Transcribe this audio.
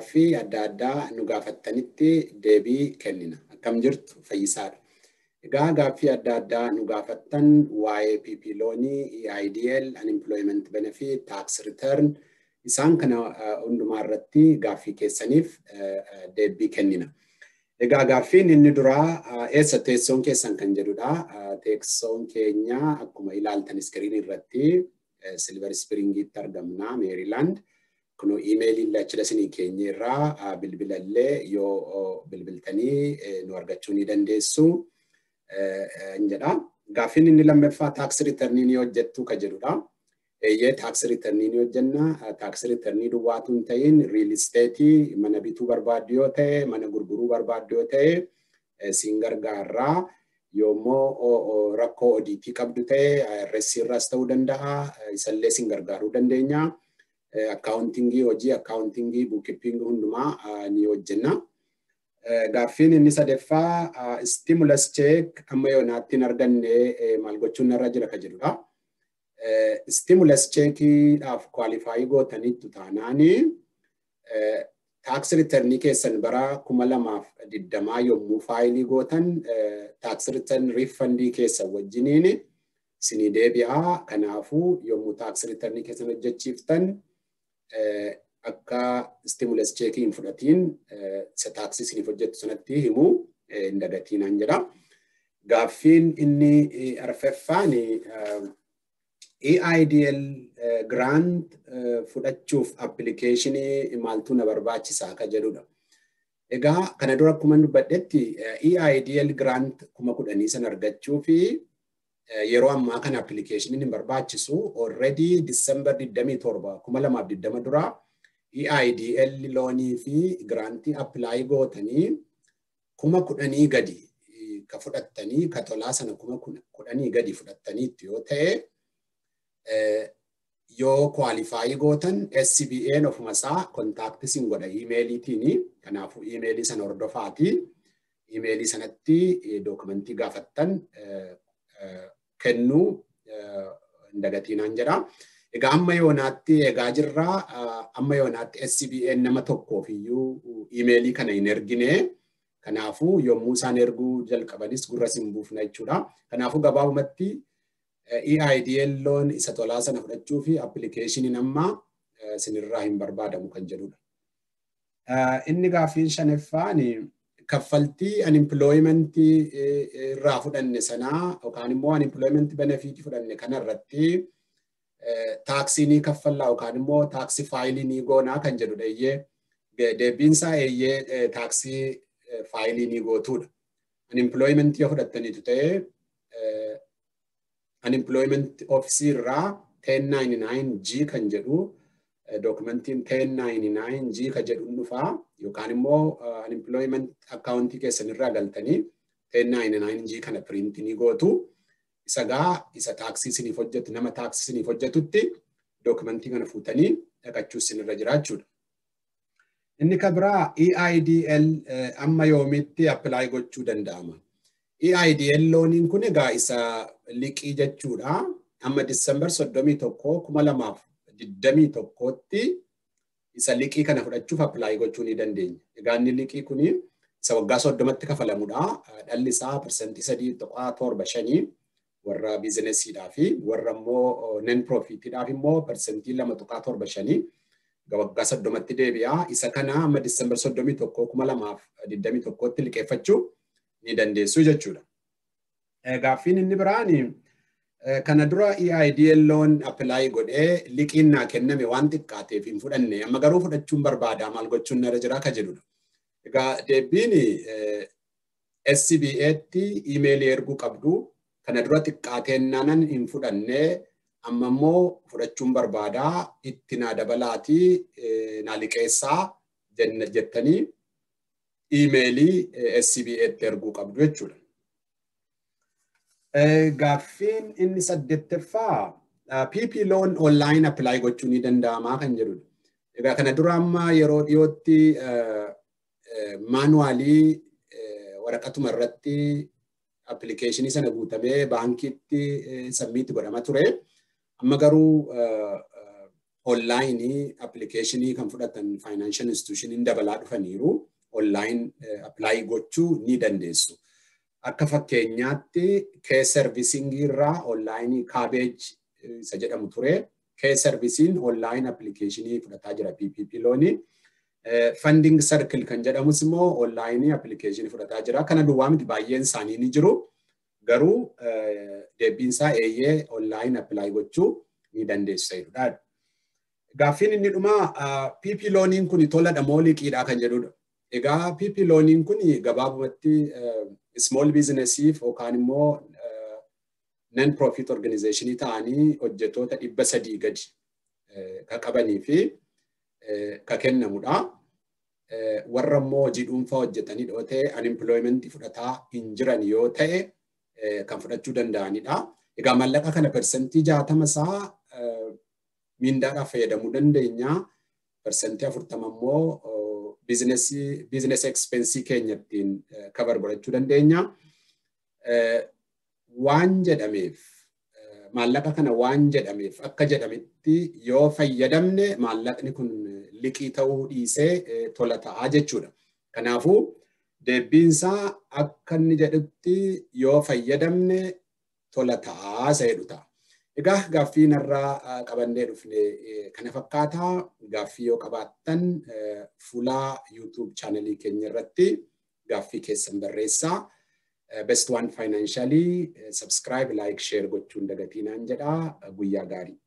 gaaffii adda addaa nu gaafattanitti deebii kennina. Akkam jirtu fayyisaadha. Egaa gaaffii adda addaa nu gaafattan waa'ee PP loonii, EIDL, Unemployment Benefit, Tax Return isaan kana hundumaa irratti gaaffii keessaniif deebii kennina. Egaa gaaffiin inni duraa eessa teessoon keessan kan jedhudha. Teessoon keenya akkuma ilaaltan iskiriinii irratti Silver Springitti argamna, Meerilaand. Kunoo iimeeliin achila isinii keenya irraa bilbilallee yoo bilbiltanii nu argachuu ni dandeessu. jedha. Gaaffiin inni lammaffaa taaks riitarnii ni hojjettu ka jedhudha. Eeyyee taaks riitarnii ni hojjenna. Taaks riitarnii duwwaatu hin ta'in riil isteetii mana bituu barbaaddu yoo ta'e, mana gurguruu barbaaddu yoo ta'e, siin gargaarraa. Yoommoo rakkoo odiitii qabdu ta'e, IRS irraas ta'uu danda'a. Isallee siin gargaaruu dandeenya. Akkaawuntingii hojii, akkaawuntingii, buukkippingii hundumaa ni hojjenna. Gaaffiin inni sadaffaa stimulus check amma yoonaatti hin arganne maal gochuun narra jira ka jedhudha. Stimulus checkiidhaaf kwaalifaayi gootaniittu taanaani taaks riternii keessan bara kuma lamaaf digdamaa yommuu faayilii gootan taaks ritarn riifandii keessan wajjiniin sinii deebi'aa. Kanaafuu yommuu taaks riternii keessan hojjechiiftan akka stimulus cheekii hin fudhatiin isa taaksii isiniif hojjettu sanatti himu hin dagatiinaan jedha. Gaaffiin inni arfaffaan EIDL grant fudhachuuf appilikeeshinii maaltu na barbaachisaa ka jedhudha. Egaa kana dura akkuma dubbadhetti EIDL grant kuma kudhanii san argachuu fi yeroo ammaa kana appilikeeshiniin hin barbaachisu already December 27 kuma lamaaf 20 duraa EIDL loonii fi giraantii appilaayi gootanii kuma kudhanii gadi ka fudhattanii ka tolaa sana kuma kudhanii gadi fudhattaniitti yoo ta'e yoo kwaalifaayi gootan SCBA'n ofuma isaa kontaakti sin godha iimeeliitiini. Kanaafuu iimeelii sana hordofaati. Iimeelii sanatti dookumentii gaafattan kennuu hin dagatiinaan jedha. Egaa amma yoonaatti eegaa jirraa amma yoonaatti SCBA'n nama tokkoof iyyuu iimeelii kana hin ergine. Kanaafuu yommuu isaan erguu jalqabanis gurra sin buufna jechuudha. Kanaafuu gabaabumatti EIDL loon isa tolaa sana fudhachuu fi appilikeeshiniin amma sinirraa hin barbaadamu kan jedhudha. Inni gaaffiin shanaffaan kaffaltii unemploymentii irraa fudhanne sanaa yookaan immoo unemployment benefiitii fudhanne kanarratti taaksii ni kaffallaa yookaan immoo taaksii faayilii ni goonaa kan jedhudha. Eeyyee deebiinsaa eeyyee taaksii faayilii ni gootuudha. Unemployment yoo fudhattaniitu ta'ee unemployment ofisii irraa 1099G kan jedhu dookumentiin 1099G kan jedhu dhufaa yookaan immoo unemployment akkaawuntii keessan irraa galtanii 1099G kana piriintii ni gootu. Isa gaa isa taaksii isiniif hojjetu nama taaksii isiniif hojjetutti dookumentii kana fuutanii dhaqachuu isinirra jira jechuudha. Inni kan biraa EIDL amma yoomitti appilaayi gochuu danda'ama. EIDL looniin kun egaa isa liqii jechuudha. Amma Disembar 31 kuma lamaaf 21tti isa liqii kana fudhachuuf appilaayi gochuu ni dandeenya. Egaa inni liqii kun isa waggaa soddomatti kafalamudha. Dhalli isaa parsantii sadii tuqaa torba shanii warra biizinesiidhaa fi warra immoo nen piroofiitiidhaaf immoo parsantii lama tuqaa torba shanii waggaa soddomatti deebi'a. Isa kana amma Disembar 31 kuma lamaaf 21tti liqeeffachuu ni dandeessu jechuudha. Gaaffiin inni biraan kana dura EIDL loon appilaayi godhee liqiin naa kenname waan xiqqaateef hin fudhanne amma garuu fudhachuun barbaada maal gochuun narra jira ka jedhudha. Egaa deebiin SCBA'tti iimeelii erguu qabdu kana dura xiqqaateennaanan hin fudhanne amma immoo fudhachuun barbaada itti naa dabalaatii naa liqeessaa jettanii iimeelii SCBA'tti erguu qabdu jechuudha. Gaaffiin inni saddeettaffaa PP loon online appilaayi gochuu ni danda'amaa kan jedhudha. Egaa kana dura amma yeroo dhiyootti maanuwaalii waraqatuma irratti appilikeeshinii sana guutamee baankiitti sabmiitti godhama ture. Amma garuu onlaayinii appilikeeshinii kan fudhatan financial institution dabalaa dhufaniiru onlaayin appilaayi gochuu ni dandeessu. Akka fakkeenyaatti kee serviisingii irraa onlaayinii kaabeej isa jedhamu ture. Kee serviisiin onlaayin appilikeeshinii fudhataa jira PPP loonii. Funding circle kan jedhamus immoo onlaayinii appilikeeshinii fudhataa jira. Kana duwwaa miti baay'een isaanii ni jiru. Garuu deebiinsaa eeyyee onlaayin appilaayi gochuu ni dandeessa jedhudha. Gaaffiin inni dhumaa PP looniin kun toladha moo liqiidha kan jedhudha. Egaa PP looniin kun gabaabumatti small businessiif yookaan immoo non profit organizationii ta'anii hojjettoota dhibba sadii gadi kan qabanii fi kan kennamudha. Warra immoo hojii dhuunfaa hojjetanii dhoo ta'e unemployment fudhataa hin jiran yoo ta'e kan fudhachuu danda'anidha. Egaa maallaqa kana persentii jaatama isaa miindaadhaaf fayyadamuu dandeenya. Persentii afurtama immoo biizinesi ekspensii keenya ittiin kabar godhachuu dandeenya. Waan jedhameef maallaqa kana waan jedhameef akka jedhametti yoo fayyadamne maallaqni kun liqii ta'uu dhiisee tola ta'aa jechuudha. Kanaafuu deebiinsaa akka inni jedhutti yoo fayyadamne tola ta'aa isa jedhu ta'a. Egaa gaaffii narraa qabannee dhufne kana fakkaataa gaaffii yoo qabaattan fuula YouTube chaanalii keenya irratti gaaffii keessan barreessaa. Best One Financially subscribe, like, share gochuun dagatinaan jedhaa guyyaa gaarii.